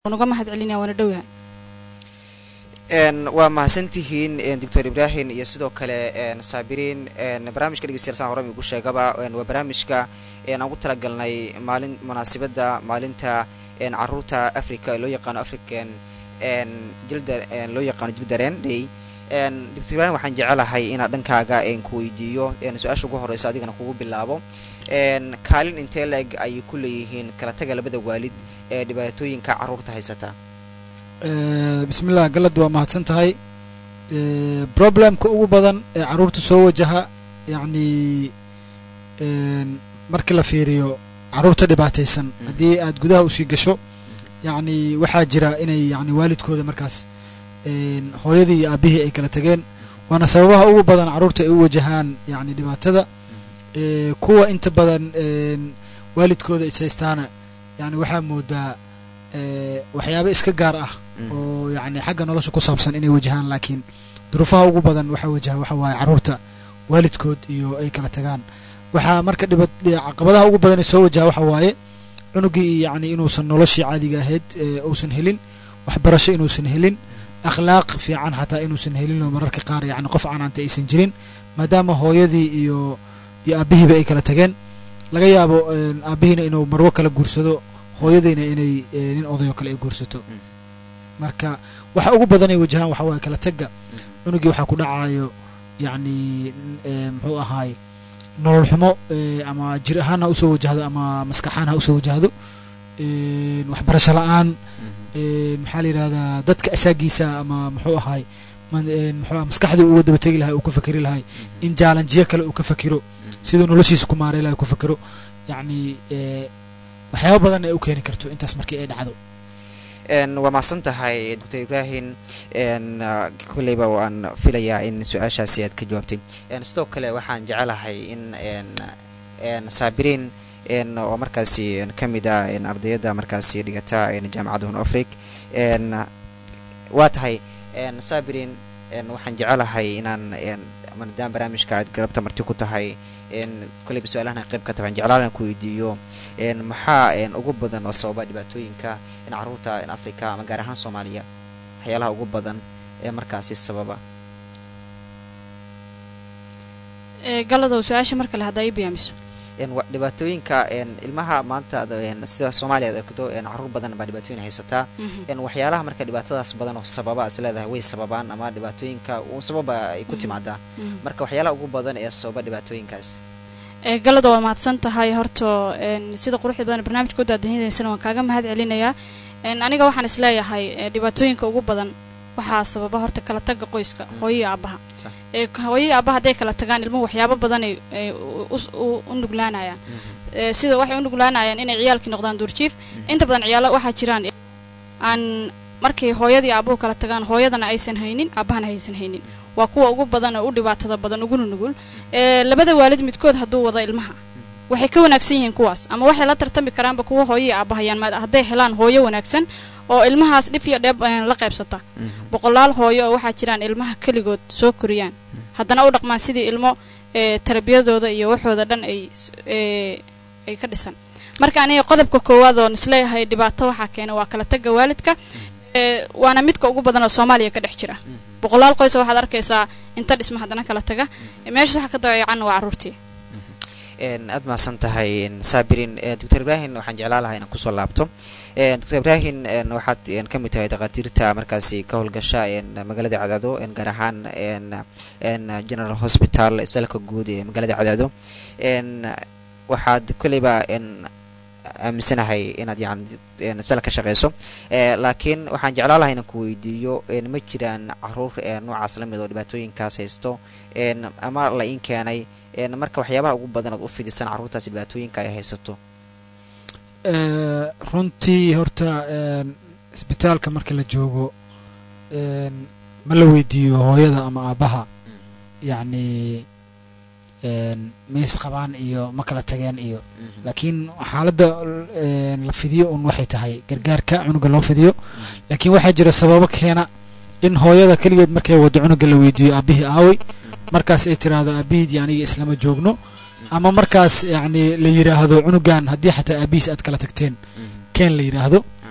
uga mahad celinaya waana dhowyahay waa mahadsantihiin doctor ibrahim iyo sidoo kale saabiriin barnaamijka dhegeystayaal saan hore igu sheegaba waa barnaamijka aan ugu talagalnay maalin munaasabadda maalinta caruurta africa loo yaqaano african jilda loo yaqaano jildareen day doctor ibrahim waxaan jecelahay inaad dhankaaga ku weydiiyo su-aasha ugu horeysa adigana kugu bilaabo kaalin intee la-eg ayay ku leeyihiin kala taga labada waalid ee dhibaatooyinka caruurta haysata bismillah galad waa mahadsan tahay problemka ugu badan ee caruurta soo wajaha yacni markii la fiiriyo caruurta dhibaataysan haddii aad gudaha usii gasho yacni waxaa jira inay yani waalidkooda markaas hooyadii iyo aabihii ay kala tageen waana sababaha ugu badan caruurta ay u wajahaan yani dhibaatada kuwa inta badan waalidkooda is haystaana yani waxaa moodaa waxyaaba iska gaar ah oo yani xagga nolosha ku saabsan inay wajahaan laakiin duruufaha ugu badan waxaa wajaha waxa waaye caruurta waalidkood iyo ay kala tagaan waxaa marka dhiba caqabadaha ugu badan ee soo wajaha waxa waaye cunugii yani inuusan noloshii caadiga ahayd uusan helin waxbarasho inuusan helin akhlaaq fiican xataa inuusan helin oo mararka qaar yani qof canaanta aysan jirin maadaama hooyadii iyo iyo aabihiiba ay kala tageen laga yaabo aabihiina inuu marwo kala guursado hooyadayna inay nin odayo kale ay guursato marka waxa ugu badanay wajahaan waxa waaye kala tagga cunugii waxaa ku dhacayo yacni muxuu ahaay nolol xumo ama jir ahaan ha usoo wajahdo ama maskaxaan ha usoo wajahdo waxbarasho la-aan maxaa la yidhahdaa dadka asaagiisa ama muxuu ahaay muxuu maskaxdii uga daba tegi lahay uu ka fakeri lahay in jaalanjiyo kale uu ka fakiro siduu noloshiisa ku maaray lahay ku fakiro yacni waxyaaba badan ay u keeni karto intaas markii ay dhacdo waa mahadsan tahay doctor ibrahim kolleyba waan filayaa in su-aashaasi aad ka jawaabtay sidoo kale waxaan jecelahay in saabiriin oo markaasi ka mid ah ardayada markaasi dhigata jaamacadda hon afric waa tahay saabiriin waxaan jecelahay inaan maadaama barnaamijka aad galabta marti ku tahay kolleyba su-aalahan qayb ka tahay waxaan jeclaalan ku weydiiyo maxaa ugu badan oo sababa dhibaatooyinka caruurta africa ama gaar ahaan soomaaliya waxyaalaha ugu badan ee markaasi sababa galadow su-aasha mar kale haddaa ii biyaamiso dhibaatooyinka ilmaha maanta sida soomaaliya ad arkto caruur badan baa dhibaatooyin haysataa waxyaalaha marka dhibaatadaas badan oo sababa is leedahay way sababaan ama dhibaatooyinka un sababa ay ku timaadaa marka waxyaalaha ugu badan ee sababa dhibaatooyinkaas galada waa mahadsan tahay horta sida quruxda badan barnaamijka udaadahidaysana waan kaaga mahad celinayaa aniga waxaan isleeyahay dhibaatooyinka ugu badan waxaa sababa horta kala taga qoyska hooyii aabaha hooyii aabaha hadday kala tagaan ilmuhu waxyaabo badanay u nuglaanayaan sida waxay u nuglaanayaan inay ciyaalkii noqdaan duurjiif inta badan ciyaalo waxaa jiraan aan markay hooyadii aabuhu kala tagaan hooyadana aysan haynin aabahana aysan haynin waa kuwa ugu badan oo u dhibaatada badan uguna nugul labada waalid midkood hadduu wado ilmaha waxay ka wanaagsan yihiin kuwaas ama waxay la tartami karaanba kuwa hooyii aabahayaan hadday helaan hooyo wanaagsan oo ilmahaas dhif iyo dheeb la qaybsata boqolaal hooyo oo waxaa jiraan ilmaha keligood soo koriyaan haddana u dhaqmaan sidii ilmo tarbiyadooda iyo waxooda dhan ay ay ka dhisan marka aniga qodobka koowaad oon isleeyahay dhibaato waxaa keena waa kala taga waalidka waana midka ugu badan oo soomaaliya ka dhex jira boqolaal qoysa waxaad arkaysaa inta dhisma haddana kala taga meeshaas waxa ka dayacan waa caruurtii aad mahadsan tahay sabirin doctor ibrahim waxaan jeclaa lahaa inaan kusoo laabto doctor ibrahim waxaad ka mid tahay dhakhaatiirta markaasi ka howlgasha magaalada cadaado gaar ahaan general hospital isbitaalka guud ee magaalada cadaado waxaad kolleyba aaminsanahay inaad yani isbitaal ka shaqeyso laakiin waxaan jeclaa lahaa inaan ku weydiiyo ma jiraan caruur noocaas lamid oo dhibaatooyinkaas haysto ama la in keenay marka waxyaabaha ugu badan ood u fidisan carruurtaas dhibaatooyinka ay haysato runtii horta isbitaalka marka la joogo ma la weydiiyo hooyada ama aabaha yacni miis qabaan iyo ma kala tageen iyo laakiin xaaladda la fidiyo un waxay tahay gargaarka cunuga loo fidiyo laakiin waxaa jira sababo keena in hooyada keligeed markay wado cunuga la weydiiyo aabihii aawey markaas ay tiraahdo aabihiid aniga islama joogno ama markaas yacni la yidhaahdo cunugan haddii xataa aabihiis aad kala tagteen keen la yidhaahdo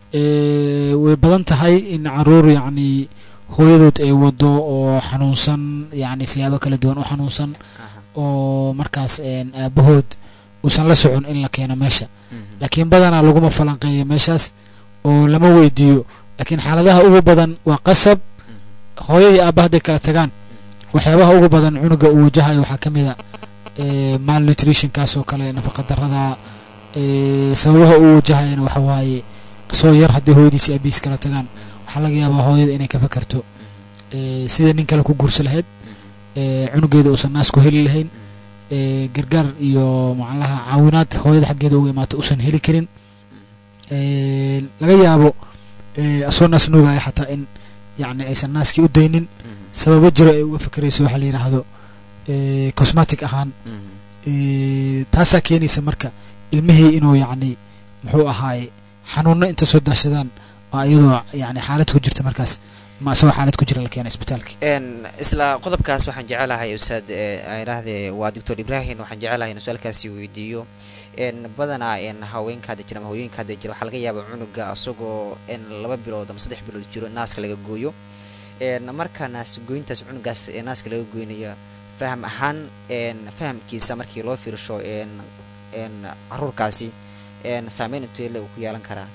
Eh, way badan tahay in caruur yacni hooyadood ay wado oo xanuunsan yacni siyaabo kala duwan u xanuunsan aha oo markaas een, aabahood uusan la socon in la keeno meesha mhm, laakiin badanaa laguma falanqeeyo meeshaas oo lama weydiiyo laakiin xaaladaha ugu badan waa qasab mhm, hooyo iyo aabba hadday kala tagaan waxyaabaha ugu badan cunuga uu wajahayo waxaa ka mid a eh, malnutritionkaas oo kale nafaqa darada eh, sababaha uu wajahayana waxa waaye soo yar haddii hooyadiisi aabihiis kala tagaan waxaa laga yaabaa hooyada inay ka fakarto eh, sidai nin kale ku guursa lahayd eh, cunugeeda uusan naas ku heli lahayn eh, gargaar iyo macnaha caawinaad hooyada xaggeeda uga imaato uusan heli karin Eh, laga yaabo eh, asoo naas nuugaya xataa in yacni aysan naaskii u daynin mhm, sababo jiro ay uga fakerayso waxaa la yidhaahdo eh, cosmatic ahaan mhm, eh, taasaa keenaysa marka ilmihii inuu yacni muxuu ahaaye xanuuno inta soo daashadaan oo iyadoo yacni xaalad ku jirta markaas ma isagoo xaalad ku jira la keena isbitaalka een isla qodobkaas waxaan jecelahay ustaad ee, aan idhaahdee waa doctor ibrahim waxaan jecelahay inuu su-aalkaasi weydiiyo een badanaa een haweenka hadda jira ama hooyooyinka hadda jira waxaa laga yaabaa cunuga asagoo een laba bilood ama saddex bilood jiro naaska laga gooyo een marka naas gooyintaas cunugaas ee naaska laga goynayo faham ahaan een fahamkiisa markii loo fiirsho een een caruurkaasi een saameyn intee le uu ku yeelan karaa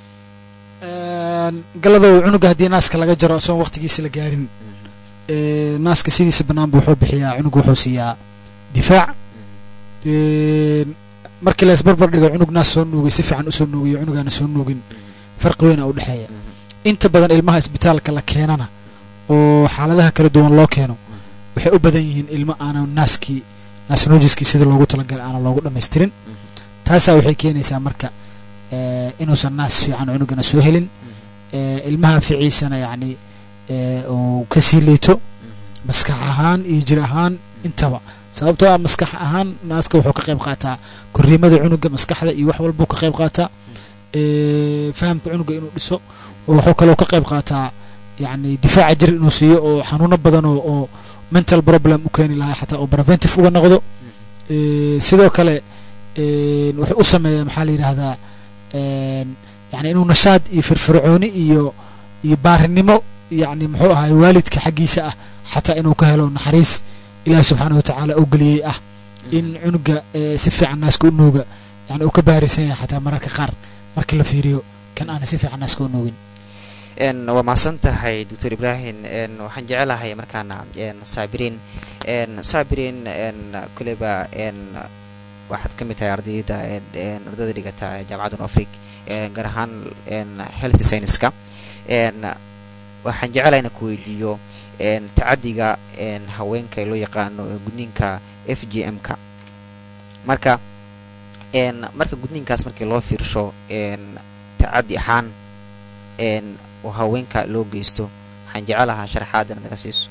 galadow cunuga haddii naaska laga jaro isagoon waqtigiisa la gaarin Mhm, eh, naaska sidiisa banaanba wuxuu bixiyaa cunuga wuxuu siiyaa difaac mhm, Een, markii la isbarbar dhigo cunug naas soo nuugay si fiican usoo nuugiyo cunugaana soo nuugin mhm, farqi weyn a u dhexeeya mhm, inta badan ilmaha isbitaalka la keenana oo xaaladaha kala duwan loo keeno waxay u badan yihiin ilmo aanan naaskii naas nuujiskii sida loogu talagalay aanan loogu dhammaystirin mhm, taasaa waxay keenaysaa marka eh, inuusan naas fiican cunugana soo helin mhm, eh, ilmaha ficiisana yacni eh, uu kasii liito mhm, maskax ahaan iyo jir ahaan intaba sababtoo ah maskax ahaan naaska wuxuu ka qayb qaataa korriimada cunuga maskaxda iyo wax walbuu ka qayb qaataa Eh, fahamka cunuga inuu dhiso oo wuxuu kaloo ka qayb qaataa yacni difaaca jir inuu siiyo oo xanuuno badan oo oo mental problem u keeni lahaa xataa oo preventive uga noqdo Eh, sidoo kale eh, wuxuu u sameeyaa maxaa la yidhaahdaa een, yacni inuu nashaad iyo firfircooni iyo iyo baarinimo yacni muxuu ahaay waalidka xaggiisa ah xataa inuu ka helo naxariis ilaahi subxaana watacaala oo geliyey ah in cunuga eh, si fiican naaska u nuuga yani uu ka baarisan yahay xataa mararka qaar marka la fiiriyo kan aana si fiican naaska u nuugin een waa mahadsan tahay doctor ibrahim een waxaan jecelahay markaana een saabiriin een saabiriin een kuleba een waxaad ka mid tahay ardayda een een ardayda dhigata jaamacadda afric een gaar ahaan een health science-ka een waxaan jecelahay inaan ku weydiiyo een tacadiga een haweenka loo yaqaano gudniinka f g m-ka marka een marka gudniinkaas markii loo fiirsho een tacadi ahaan een oo haweenka loo geysto waxaan jecelahaa sharaxaadan naga siiso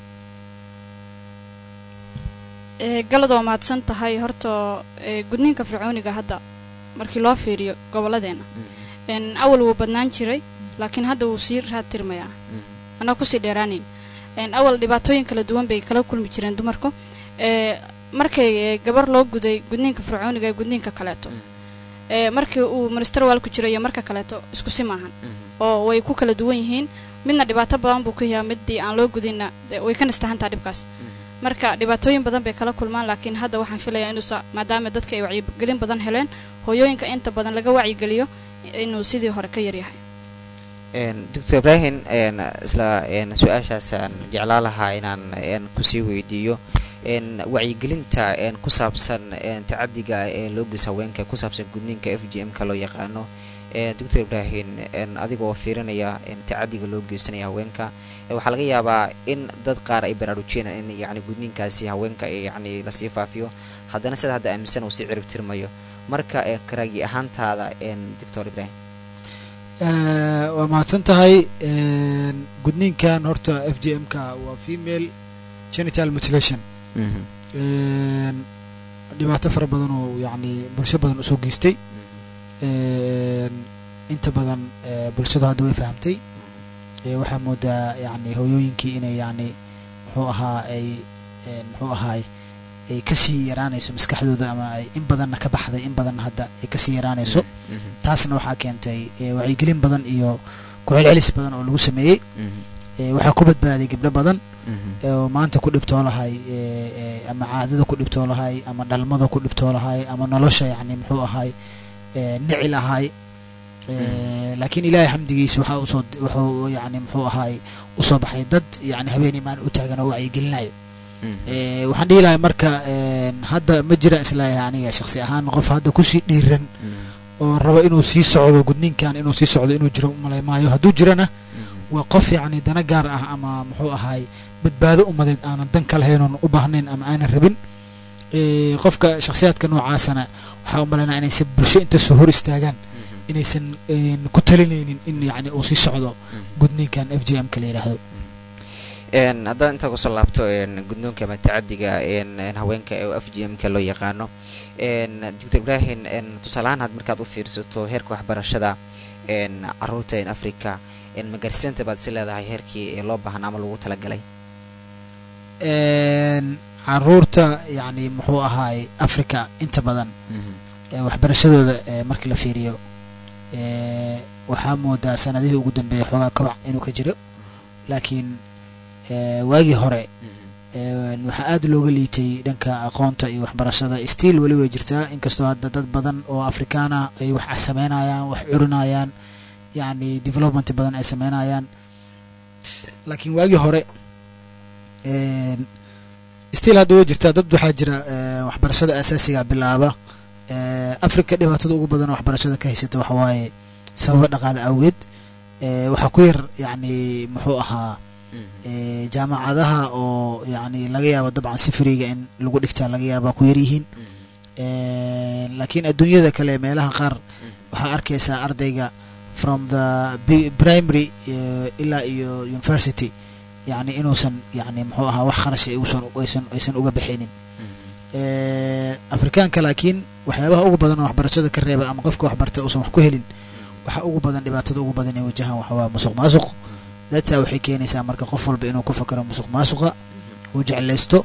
ee galad waa mahadsan tahay horta ee gudniinka fircooniga hadda markii loo fiiriyo gobolladeena een awal wuu badnaan jiray laakiin hadda wuu sii raad tirmayaa anaa kusii dheeraanayn een awal dhibaatooyin kala duwan bay kala kulmi jireen dumarku ee markay ee, gabar loo guday gudniinka fircooniga ee gudniinka kaleeto ee markii uu minister waalku jiray iyo marka kaleeto isku si maahan oo way ku kala duwan yihiin midna dhibaato badan buu ku yahaa midii aan loo gudinna dee way ka nastahantaa dhibkaas marka dhibaatooyin badan bay kala kulmaan laakiin hadda waxaan filayaa inuusa maadaama dadka ay wacyigelin badan heleen hooyooyinka inta badan laga wacyigeliyo inuu sidii hore ka yaryahay een doctor ibrahim een isla een su-aashaasaan jeclaa lahaa inaan een kusii weydiiyo een wacyigelinta een ku saabsan een tacadiga ee loo geysa haweenka ku saabsan gudniinka f g m-ka loo yaqaano ee doctor ibrahim een adigoo fiirinaya een tacadiga loo geysanaya haweenka ee waxaa laga yaabaa in dad qaar ay baraarujiyeen in yacni gudniinkaasi haweenka ee yacni lasii faafiyo haddana sida hadda aaminsan uu sii cirib tirmayo marka ee karaagi ahaantaada een doctor ibrahim Eh, waa mahadsan tahay een, gudniinkan horta f g m-ka waa female genital mutilation een, dhibaato fara badan oo yacni bulsho badan usoo geystay een, inta badan eh, bulshadu hadda way fahamtay Eh, waxaa moodaa yacni hooyooyinkii inay yacni muxuu ahaa ay een, muxuu ahaay ay kasii yaraanayso maskaxdooda ama ay in badanna ka baxday in badanna hadda ay kasii yaraanayso taasna waxaa keentay eh, wacyigelin badan iyo ku-celcelis badan oo lagu sameeyey Eh, waxaa ku badbaaday gabdho badan oo maanta ku dhibtoo lahay eh, eh, ama caadada ku dhibtoo lahay ama dhalmada ku dhibtoo lahay ama nolosha yacni muxuu ahay eh, nici lahay Eh, laakiin ilaahay xamdigiisa waxaa usoo wuxuu yacni muxuu ahay usoo baxay dad yacni habeenii maalin u taagan oo wacyigelinayo Eh, waxaan dhihi lahay marka eh, hadda ma jira islaayahay aniga shaksi ahaan qof hadda kusii dhiiran oo rabo inuu sii socdo gudniinkan inuu sii socdo inuu jiro umalay maayo hadduu jirana waa qof yacni dana gaar ah ama muxuu ahay badbaado umadeed aanan dan ka lahayn oon u baahnayn ama aanan rabin Eh, qofka shakhsiyaadka noocaasana waxaa u malaynaa inaysan bulsho inta soo hor istaagaan inaysan eh, ku talinaynin in yacni uu sii socdo gudniinkan f j m ka la yidhaahdo n haddaan intaa kusoo laabto n guddoonka ama tacadiga n n haweenka ee f g m ka loo yaqaano n doctor ibrahim n tusaalahaan had markaad u fiirsato heerka waxbarashada n caruurta n africa n magaarsiinta baad si leedahay heerkii ee loo baahan ama lagu talagalay En, caruurta yacni muxuu ahaay africa inta badan ee waxbarashadooda ee markii la fiiriyo ee waxaa moodaa sanadihii ugu dambeeyay xoogaa kabac inuu ka jiro laakiin ee waagii hore ee waxaa aad looga liitay dhanka aqoonta iyo waxbarashada stiil weli way jirtaa inkastoo hadda dad badan oo afrikaan ah ay wax sameynayaan wax curinayaan yacni development badan ay sameynayaan laakiin waagii hore en, stiil hadda way jirtaa dad waxaa jira ee, waxbarashada asaasiga bilaaba ee, africa dhibaatada ugu badan oo waxbarashada ka haysata waxa waaye sababa dhaqaale awgeed ee, waxaa ku yar yacni muxuu ahaa ee, jaamacadaha oo yacni laga yaabo dabcan si fariiga in lagu dhigtaa laga yaaba ku yar yihiin Ee, laakiin adduunyada kale meelaha qaar waxaa arkaysaa ardayga from the bi- primary eh, ilaa iyo university yacni inuusan yacni muxuu ahaa wax kharash ay uusan aysan aysan uga bixinin Eh, afrikaanka laakiin waxyaabaha ugu badan oo waxbarashada ka reeba ama qofka waxbarta uusan wax ku helin waxa ugu badan dhibaatada ugu badan ee wajahan waxa waa musuq maasuq dadsaa waxay keenaysaa marka qof walba inuu ku fakaro musuq maasuqa uu jeclaysto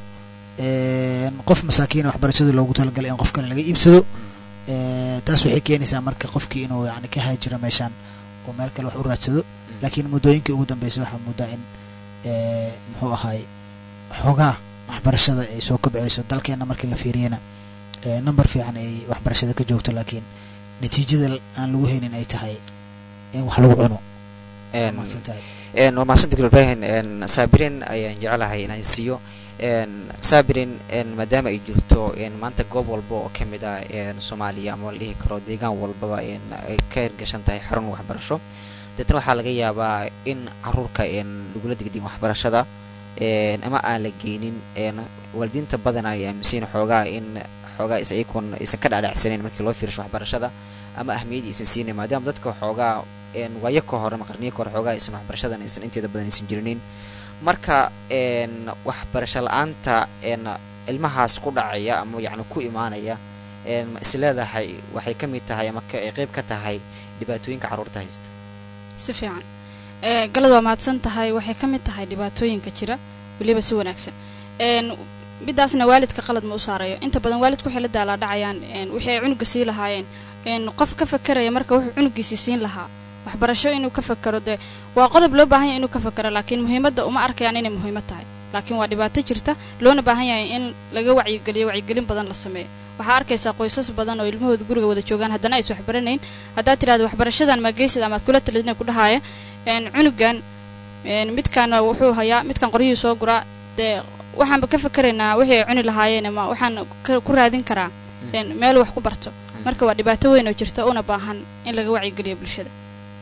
En, qof masaakiina waxbarashada loogu talagalay in qof kale laga iibsado Eh, taas waxay keenaysaa marka qofkii inuu yani ka haajiro meeshaan oo meel kale wax u raadsado laakiin muddooyinkii ugu dambeysay waxaa muddaa in eh, muxuu ahaay xoogaa waxbarashada ay soo kobceyso dalkeena markii la fiiriyana eh, number fiican ay waxbarashada ka joogto laakiin natiijada aan lagu haynin ay tahay in wax lagu cuno n mahadsan tahay n waa mahadsan doctor ibrahim n saabirin ayaan jecelahay inaan siiyo n saabirin n maadaama ay jirto n maanta goob walba oo ka mid ah n soomaaliya ama la dhihi karo deegaan walbaba n ay ka hirgashan tahay xarun waxbarasho deetna waxaa laga yaabaa in caruurka n lagula degdin waxbarashada n ama aan la geynin n waalidiinta badan ay aaminsayin xoogaa in xoogaa is ayakun aysan ka dhaadhacsanayn markii loo fiirsho waxbarashada ama ahmiyadda aysan siinayn maadaama dadka xoogaa n waayo ka hore ama qarniyo ka hore xoogaa aysan waxbarashadan aysan inteeda badan aysan jirinin marka n waxbarasho la-aanta n ilmahaas ku dhacaya ama yacni ku imaanaya n ma is leedahay waxay ka mid tahay ama ka ay qeyb ka tahay dhibaatooyinka carruurta haysta si fiican ee galad waa mahadsan tahay waxay ka mid tahay dhibaatooyinka jira weliba si wanaagsan een midaasna waalidka qalad ma u saarayo inta badan waalidku waxay la daalaa dhacayaan een wixii ay cunuga sii lahaayeen een qof ka fakeraya marka wuxuu cunugiisii siin lahaa waxbarasho inuu ka fakero dee waa qodob loo baahan yahay inuu ka fakero laakiin muhiimadda uma arkayaan inay muhiimad tahay laakiin waa dhibaato jirta loona baahan yahay in laga wacyigeliyo wacyigelin badan la sameeyo waxaa arkaysaa qoysas badan oo ilmahooda guriga wada joogaan haddana aysan waxbaranayn haddaad tirahdo waxbarashadan mageysid ama aad kula talidina ku dhahaya een cunugan een midkaana wuxuu hayaa midkan qoryihii soo guraa dee waxaanba ka fakeraynaa wixii ay cuni lahaayeen ama waxaan ka- ku raadin karaa een meel wax ku barto marka waa dhibaato weyn oo jirta una baahan in laga wacyigeliyo bulshada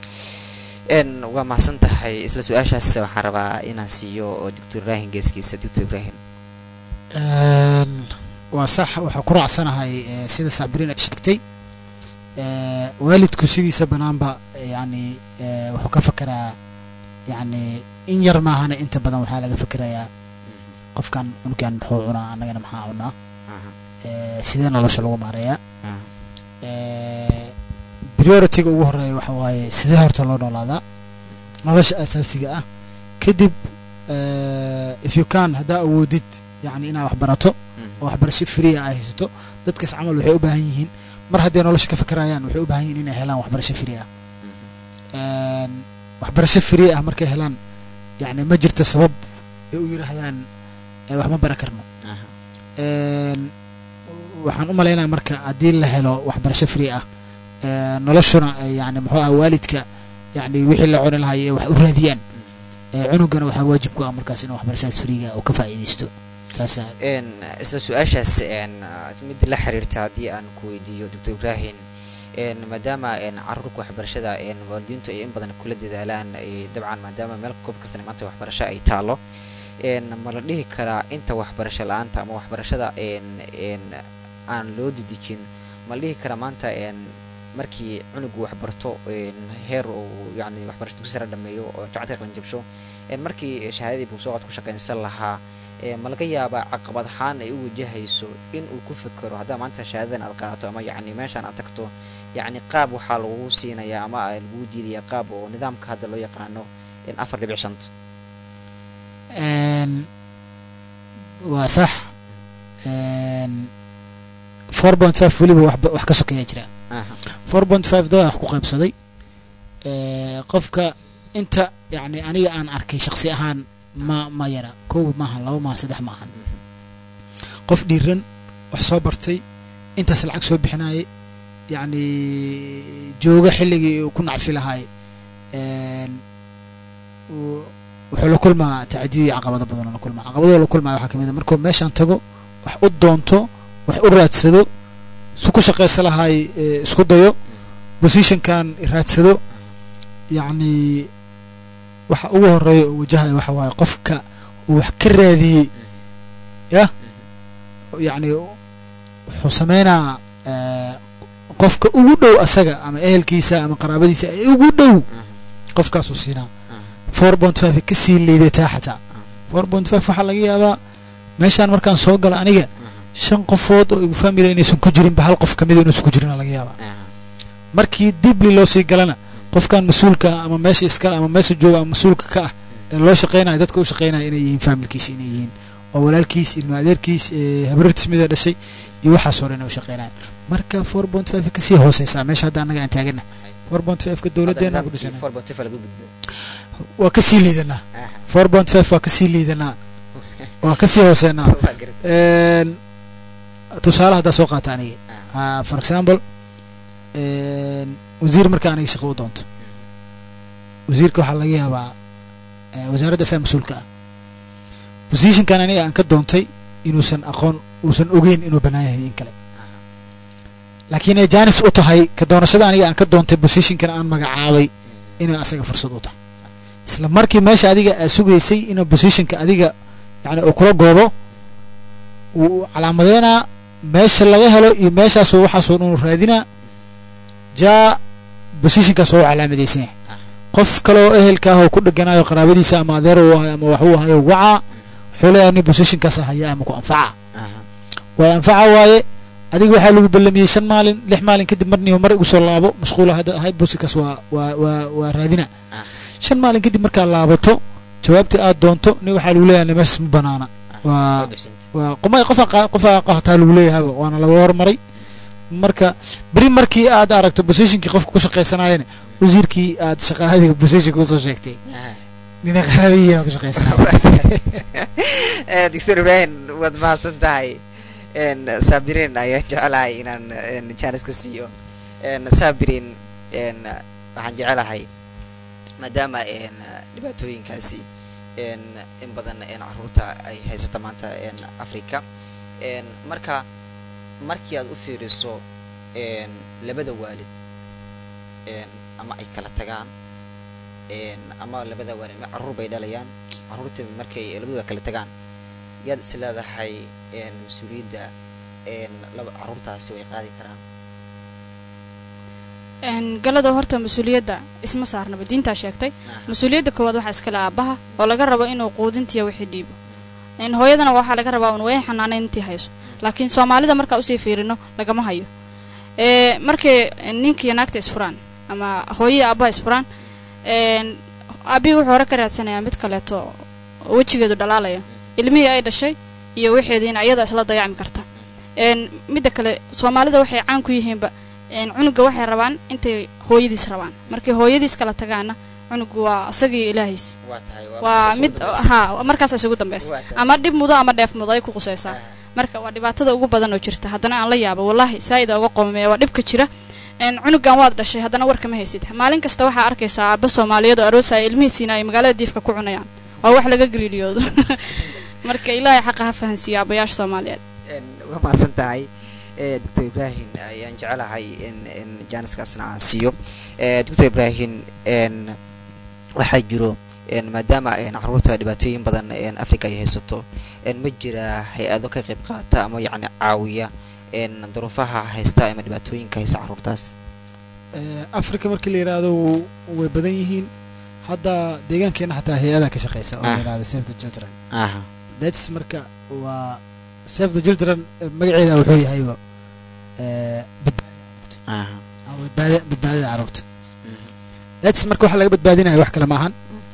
n waa mahadsan tahay isla su-aashaas waxaan rabaa inaan siiyo oo doctor ibrahim geeskiisa doctor ibrahim Een, waa sax waxaa ku raacsanahay eh, sida sacbirin ay sheegtay Eh, waalidku sidiisa banaanba eh, yacni eh, wuxuu ka fekeraa yacni in yar maahana inta badan waxaa laga fekerayaa qofkan cunugan muxuu cunaa annagana maxaa cunaa Aha, Eh, sidee nolosha lagu maareeyaa aha, Eh, priority-ga ugu horeeya waxa waaye sidee horta loo noolaadaa nolosha asaasiga ah kadib eh, if you can haddaa awoodid yacni inaad wax barato mhm, oo waxbarasho free ah ay haysato dadkaas camal waxay u baahan yihiin mar hadday nolosha ka fikirayaan waxay u baahan yihiin inay helaan waxbarasho free ah Een, waxbarasho free ah markay helaan yacni ma jirto sabab ay u yidhaahdaan "Eh, wax ma baran karno aha Een, waxaan u malaynaya marka haddii la helo waxbarasho free ah ee, noloshuna ay yani muxuu ah waalidka yani wixii la cuni lahaa ay wax u raadiyaan ee, cunugana waxaa waajib ku ah markaas inuu waxbarashadaas freega uu ka faa'iidaysto saasa een isla su-aashaas een mid la xiriirta haddii aan ku weydiiyo doctor ibrahim een maadaama een carruurka waxbarashada een waalidiintu ay in badan kula dadaalaan ay dabcan maadaama meel goob kastana maanta waxbarasho ay taalo een ma la dhihi karaa inta waxbarasho la-aanta ama waxbarashada een een aan loo didijin ma la dhihi karaa maanta een markii cunugu waxbarto een heer uu yacni waxbarasho dugsi sare dhameeyo oo jacadka qalin jabsho een markii shahaadadii buugsooqad ku shaqaynsan lahaa ee ma laga yaabaa caqabad ahaan ay u wajahayso in uu ku fikero haddaa maanta shahaadadan aad qaadato ama yacni meeshaan aad tagto yacni qaab waxaa lagu siinayaa ama aa lagu diidayaa qaab oo nidaamka hadda loo yaqaano in afar dhibic shanta Een, waa sax Een, 4.5 weliba wax ba- wax ka sokeeyaa jira aha 4.5 dada wax ku qaybsaday Ee, qofka inta yani aniga aan arkay shaksi ahaan ma ma yara kow maahan laba maahan saddex maahan qof dhiiran wax soo bartay intaas lacag soo bixinayay yacni jooga xilligii uu ku nacfi lahaay Een, uu- wuxuu la kulmaa tacadiyo iyo caqabado badan oo la kulmaa caqabadoo la kulmaa waxaa kamid a markuu meeshaan tago wax u doonto wax u raadsado su ku shaqaysa lahaay ee, isku dayo positionkan raadsado yacni waxa ugu horeeya oo wajahaya waxa waaye qofka uu wax ka raadiyey yah yacni wuxuu sameynaa ee, qofka ugu dhow asaga ama ehelkiisa ama qaraabadiisa ee ugu dhow qofkaasuu siinaa four point five ka sii liidataa xataa four point five waxaa laga yaabaa meeshaan markaan soo gala aniga shan qofood oo igu family inaysan ku jirinba hal qof kamida inuusan ku jirin laga yaabaa markii dibli loo sii galana qofkan mas-uulka ah ama meesha iskale ama meesha jooga ama mas-uulka ka ah ee loo shaqeynaya dadka u shaqeynaya inay yihiin familkiisa inay yihiin oo walaalkiis ilma adeerkiis ee habrartiis mida dhashay iyo waxaas hore inay u shaqeynayaan marka four point five kasii hooseysaa meesha hadda annaga aan taagana four point five ka dowladeena ku dhisana four point five laga gudbo waa kasii liidanaa aha four point five waa kasii liidanaa waa kasii hooseenaa waa garad Een, tusaale haddaa soo qaata aniga aha Ah, for example een, wasiir marka aniga shaqo u doonto wasiirka waxaa laga yaabaa eh, wasaaradda asaa mas-uulka ah positionkan aniga aan ka doontay inuusan aqoon uusan ogeyn inuu bannaan yahay in kale laakiin ay jaanis u tahay ka doonashada aniga aan ka doontay positionkan aan magacaabay inay asaga fursad u tahay isla markii meesha adiga aad sugaysay inuu positionka adiga yani uu kula goobo wuu calaamadeynaa meesha laga helo iyo meeshaasoo waxaasoo dhan uu raadinaa jaa positionkaas waa u calaamadaysan yahay qof kale oo ehelka ah oo ku dheganayo qaraabadiisa ama adeer uu ahay ama wax uu ahayo wacaa wuxuu leeyahay nin positionkaas haya ama ku anfaca aha way anfaca waaye adiga waxaa lagu ballamiyey shan maalin lix maalin kadib marniyo mar igu soo laabo mashquula hadda ahay positionkaas waa waa waa waa raadina Ah. shan maalin kadib markaa laabato jawaabtii aad doonto nin waxaa lagu leeyahay meeshaas ma banaana waa waa qomay qofa qofa qahataa lagu leeyahaba waana laga hormaray marka beri markii aad aragto positionkii qofka ku shaqaysanayana wasiirkii aad shaqaadiga positionka usoo sheegtay nina qaraabayihiin ku shaqaysanaya doctor ibrahim waad mahadsan tahay n sabirin ayaan jecelahay inaan n jaanis ka siiyo n sabirin n waxaan jecelahay maadaama n dhibaatooyinkaasi n in badan n caruurta ay haysato maanta n africa n marka markii aad u fiiriso n labada waalid n ama ay kala tagaan n ama labada waalid ma caruur bay dhalayaan caruurta markay labadooda kala tagaan yaad is leedahay n mas-uuliyadda n laba caruurtaasi way qaadi karaan galada horta mas-uuliyadda isma saarnaba diintaa sheegtay mas-uuliyadda koowaad waxaa iskale aabaha oo laga rabo inuu quudintiya wixii dhiibo n hooyadana waxaa laga rabaa un wayn xanaanayn intii hayso laakiin soomaalida markaa usii fiirino lagama hayo e markay ninkiiyo naagta isfuraan ama hooyii aabaha isfuraan aabihii wuxuu hore ka raadsanayaa mid kaleeto wejigeedu dhalaalaya ilmihii ay dhashay iyo wixeediina iyada isla dayacmi karta een midda kale soomaalida waxay caan ku yihiinba een cunuga waxay rabaan intay hooyadiis rabaan markay hooyadiis kala tagaana cunugu waa asagii ilaahiis waa tahay waa mid ha markaas isugu dambeysa ama dhib mudo ama dheef mudo ay ku qusaysaa marka waa dhibaatada ugu badan oo jirta haddana aan la yaabo wallaahi saa'ida uga qoomamaya waa dhibka jira een cunugan waad dhashay haddana war kama haysid maalin kasta waxaa arkaysaa aabba soomaaliyeed oo aroosaya ilmihiisiina ay magaalada diifka ku cunayaan waa wax laga gariiriyoodo marka ilaahay xaqa ha fahansiiyo aabbayaasha soomaaliyeed waa mahadsan tahay doctor ibrahim ayaan jecelahay in in jaaniskaasna aan siiyo doctor ibrahim n waxaa jiro maadaama caruurta dhibaatooyin badan africa ay haysato ma jira hay-ado ka qayb qaata ama yacni caawiya duruufaha haysta ama dhibaatooyinka haysta caruurtaas africa markii la yidhaahdo way badan yihiin hadda deegaankeena xataa hay-adaa ka shaqeysa oo la yidhahdo save the children aha that's marka waa save the children magaceeda wuxuu yahayba aha badbaada badbaadada caruurta that's marka waxaa laga badbaadinaya wax kale maahan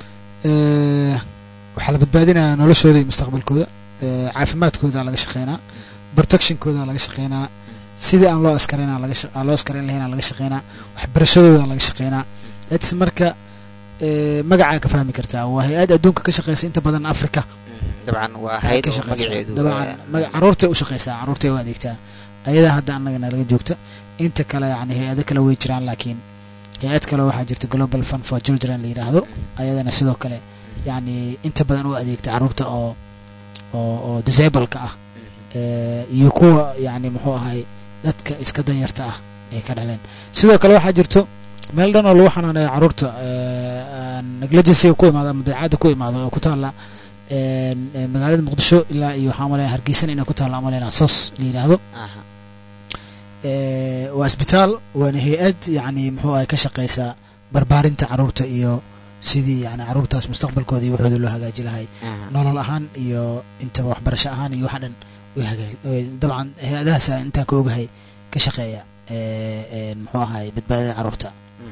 waxaa la badbaadinaya noloshooda iyo mustaqbalkooda caafimaadkooda laga shaqeynaa protectionkooda laga shaqeynaa sidii aan loo askarayn laga aan loo askarayn lahayn laga shaqeynaa waxbarashadooda laga shaqeynaa that's marka magacaa ka fahmi kartaa waa hay-ad adduunka ka shaqeysa inta badan africa dabcan waa hayd ka oo shaqeysa magaceedu dabcan maga- caruurtay u shaqeysaa caruurtay u adeegtaa ayadaa hadda annagana laga joogta inta kale yani hay-ado kale way jiraan laakiin hay-ad kale waxaa jirta global fund for children la yidhaahdo ayadana sidoo kale yani inta badan u adeegta caruurta oo oo oo disableka ah eh, iyo kuwa yani muxuu ahay dadka iska danyarta ah ay ka dhaleen sidoo kale waxaa jirto meel dhan oo lagu xanaaneeyo caruurta negligency ku imaado ama dayacaadda ku imaado oo ku taalla een, eh, magaalada muqdisho ilaa iyo waxaa maleyna hargeysan inay ku taalla maleyna sos la yidhaahdo aha Eh, waa isbitaal waana hay-ad yani muxuu ahay ka shaqeysaa barbaarinta caruurta iyo sidii yani caruurtaas mustaqbalkooda iyo waxooda loo hagaaji lahay aha nolol ahaan iyo intaba waxbarasho ahaan iyo waxa dhan way hagaag way- dabcan hay-adahaasa intaan ka ogahay ka shaqeeya eh, een, muxuu ahay badbaadada caruurta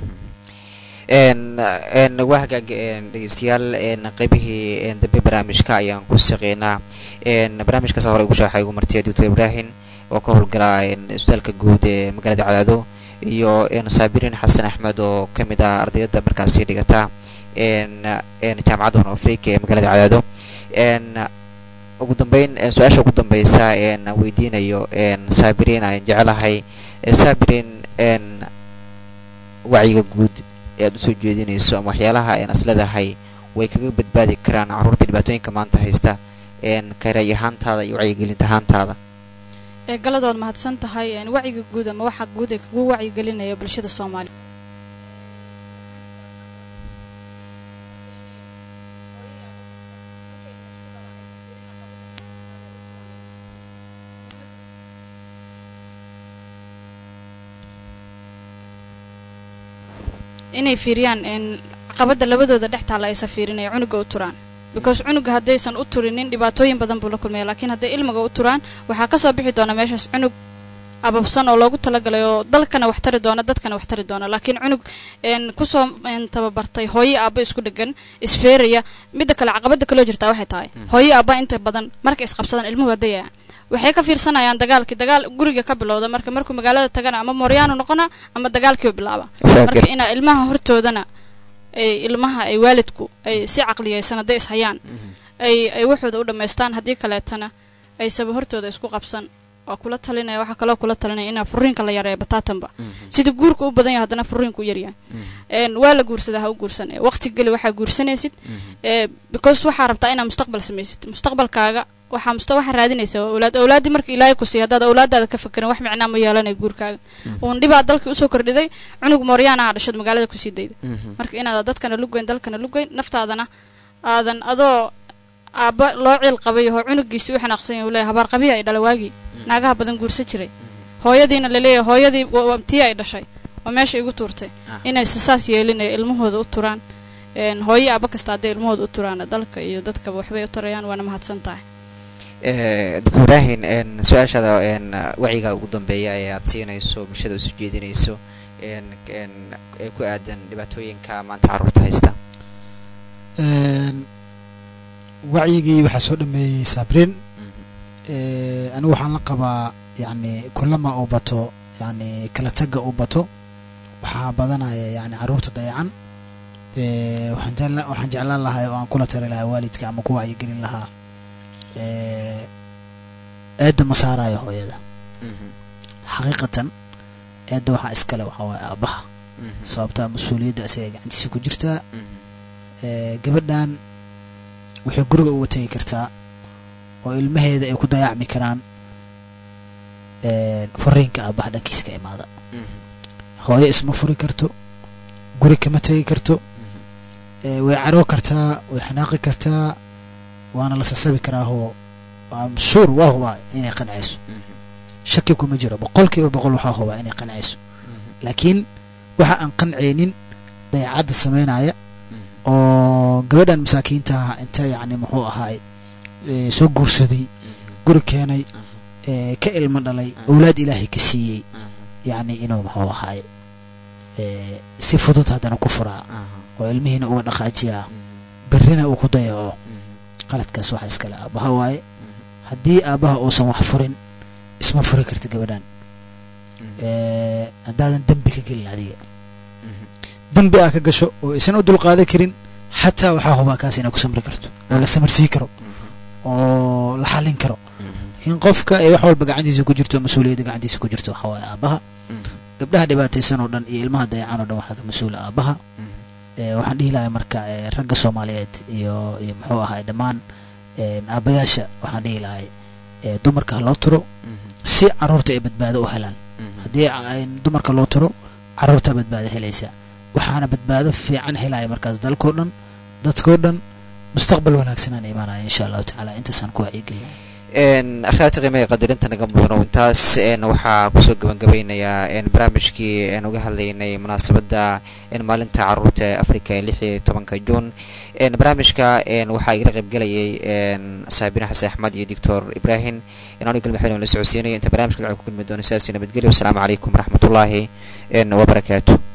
n n waa hagaag n dhegeystayaal n qaybihii n dambe barnaamijka ayaan ku shaqeynaa n barnaamijkaas hore ugu shaaxay ugu martiya doctor ibrahim oo ka howlgala n isbitaalka guud ee magaalada cadaado iyo n saabirin xasan axmed oo ka mid ah ardayada markaasi dhigata n n jaamacadda hon africa ee magaalada cadaado n ugu dambeyn n su-aasha ugu dambeysa n aan weydiinayo n saabirin ayaan jecelahay saabirin n wacyiga guud ee aad usoo jeedinayso ama waxyaalaha een asleedahay way kaga badbaadi karaan caruurta dhibaatooyinka maanta haysta een karay ahaantaada iyo wacyigelinta ahaantaada ee galadood mahadsan tahay een wacyiga guud ama waxa guud ee kugu wacyigelinaya bulshada soomaaliya inay fiiriyaan een caqabada labadooda dhex taalla aysa fiirinaya cunuga u turaan because cunuga haddaysan u turinin dhibaatooyin badan buu la kulmaya laakiin hadday ilmiga u turaan waxaa kasoo bixi doona meeshaas cunug ababsan oo loogu talagalay oo dalkana wax tari doona dadkana wax tari doona laakiin cunug een kusoo een tababartay hooyo aabba isku dhegan isfeeraya midda kale caqabada kaloo jirtaa waxay tahay hooyo aabba inta badan markay isqabsadaan ilmuhu hadayayaan waxay ka fiirsanayaan dagaalkii dagaal guriga ka bilowda marka markuu magaalada tagana ama mooryaanu noqona ama dagaalkiiba bilaaba marka inaa ilmaha hortoodana ay ilmaha ay waalidku ay si caqliyeysan hadday ishayaan ay ay waxooda u dhammaystaan haddii kaleetana ay saba hortooda isku qabsan waa kula talinaya waxaa kaloo kula talinaya inaa furiinka la yareeyo bataatanba sida guurka u badan yahay haddana furiinku u yaryahay een waa la guursadaa ha u guursan ee waqti geli waxaa guursanaysid ee because waxaa rabtaa inaa mustaqbal samaysid mustaqbalkaaga waxaa musta waxaa raadinaysaa waa awlaad awlaaddii marka ilaahay ku siiya haddaad awlaadaada ka fakerin wax micnaa ma yeelanaya guurkaaga uun dhibaa dalkii usoo kordhiday cunug mooryaana aa dhashad magaalada kusii dayda marka inaad dadkana lugeyn dalkana lugeyn naftaadana aadan adoo aabba loo ciil qabay oo cunugiisii u xanaaqsan yahay uu leeyahay habaar qabiya ay dhala waagii naagaha badan guursan jiray hooyadiina laleeyahay hooyadii wa- wa- tii ay dhashay oo meesha igu tuurtay inay sisaas yeelinaya ilmahooda u turaan een hooyo aabba kasta hadday ilmahooda u turaan dalka iyo dadkaba waxbay u tarayaan waana mahadsan tahay doctor ibrahim n su-aashaada n wacyiga ugu dambeeya ee aad siinayso bulshada usoo jeedinayso n n ee ku aadan dhibaatooyinka maanta caruurta haysta Een, wacyigii waxaa soo dhameeyey saabrin Eh, anigu waxaan la qabaa yacni kulama uu bato yacni kala tagga uu bato waxaa badanaya yacni carruurta dayacan Eh, waxaan jecla- waxaan jeclaan lahaa oo aan kula tali lahaa waalidka ama ku wacyigelin lahaa Eh, eedda ma saarayo hooyada Mhm. xaqiiqatan eedda waxaa iskale waxaa waaye aabbaha Mhm. sababtaa mas-uuliyadda isaga gacantiisa ku jirtaa Mhm. Eh, gabadhan waxay guriga uga tegi kartaa oo ilmaheeda ay ku dayacmi karaan eh, fariinka aabbaha dhankiisa ka imaada Mhm. hooyo isma furi karto guri kama tegi karto eh, way caroo kartaa way xanaaqi kartaa waana la sasabi karaahoo am shuur waa hubaa inay qancayso Mhm. shaki kuma jiro boqolkiiba boqol waxaa hubaa inay qancayso Mhm. laakiin waxa aan qancaynin dayacadda samaynaya Mhm. oo gabadhan masaakiinta ah inta yacni muxuu ahaay eh, soo guursaday guri keenay eh, ka ilmo dhalay owlaad ilaahay ka siiyey Mhm. yacni inuu muxuu ahaay eh, si fudud haddana ku furaa Mhm. oo ilmihiina uga dhaqaajiyaa Mhm. berrina uu ku dayaco Mhm. qaladkaas waxa iskale aabbaha waaye Mhm. haddii aabbaha uusan wax furin isma furi karta gabadhan Mhm. Eh, haddaadan dembi ka gelin adiga Mhm. dembi aa ka gasho oo isan u dulqaadan karin xataa waxaa hubaa kaas inay ku samri karto oo la samarsii karo Mhm. oo la xallin karo Mhm. laakiin qofka ay wax walba gacantiisa ku jirto mas-uuliyadda gacantiisa ku jirto waxaa waaye aabbaha Mhm. gabdhaha dhibaataysan oo dhan iyo ilmaha dayacan oo dhan waxaa ka mas-uula aabbaha Mhm. Eh, waxaan dhihi lahaa marka eh, ragga soomaaliyeed iyo iyo muxuu ahaay dhammaan eh, aabbayaasha waxaan dhihi lahay eh, dumarka ha loo turo Mhm. si caruurta ay badbaado u helaan Mhm. haddii ay dumarka loo turo caruurta badbaado helaysa waxaana badbaado fiican helaya markaas dalkoo dhan dadkoo dhan mustaqbal wanaagsanaan imaanaya insha allahu tacaala intaasaan ku wacyigelinaya n akhyaarta qiimaha qadarinta naga mudano intaas n waxaa kusoo gabangabeynayaa n barnaamijkii n uga hadlaynay munaasabadda n maalinta caruurta ee africa ee lix iyo tobanka juun n barnaamijka n waxaa igala qaybgelayay n saabine xasan axmed iyo doctor ibrahim n aniga galmadaxweyne la socodsiinaya inta barnamijka dacwa ku kulmi doono sidaasi nabadgelyo wasalaamu calaykum waraxmatullaahi n wabarakaatu